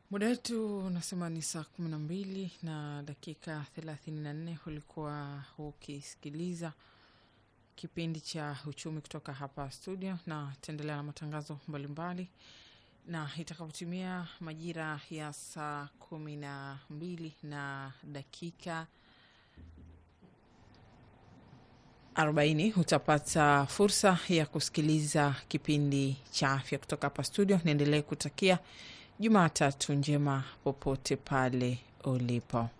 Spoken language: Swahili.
Muda wetu unasema ni saa kumi na mbili na dakika thelathini na nne. Ulikuwa ukisikiliza kipindi cha uchumi kutoka hapa studio, na taendelea na matangazo mbalimbali, na itakapotimia majira ya saa kumi na mbili na dakika arobaini utapata fursa ya kusikiliza kipindi cha afya kutoka hapa studio. Niendelee kutakia Jumatatu njema popote pale ulipo.